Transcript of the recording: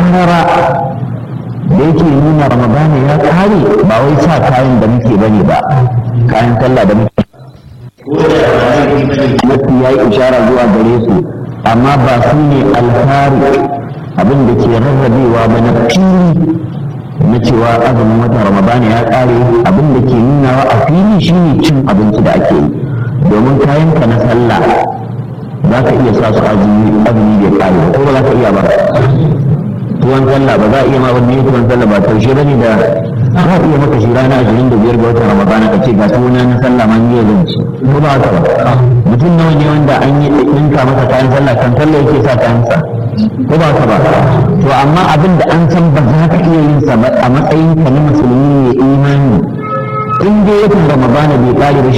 karara da yake nuna ramadana ya kare ba wai sa kayan da muke bane ba kayan sallah da muke mafi ya yi ishara zuwa gare su amma ba su ne alfari abin da ke rarrabewa ba na fili na cewa azumin watan ramadana ya kare abin da ke nunawa a fili shine cin abinci da ake yi domin kayanka na sallah za ka iya sa su azumi azumi bai kare ba ko ba za ka iya ba tuwon sallah ba za a iya ma wani tuwon sallah ba taushe bane da za a iya maka shi rana ashirin da biyar ga watan ramadana ka ce ga tuwona na sallah ma ni zan ci ko ba haka ba mutum nawa ne wanda an yi ɗinka masa kayan sallah kan sallah yake sa kayan sa ko ba haka ba to amma abin da an san ba za ka iya yin sa a matsayin ka na musulmi ne imani in dai watan ramadana bai kare ba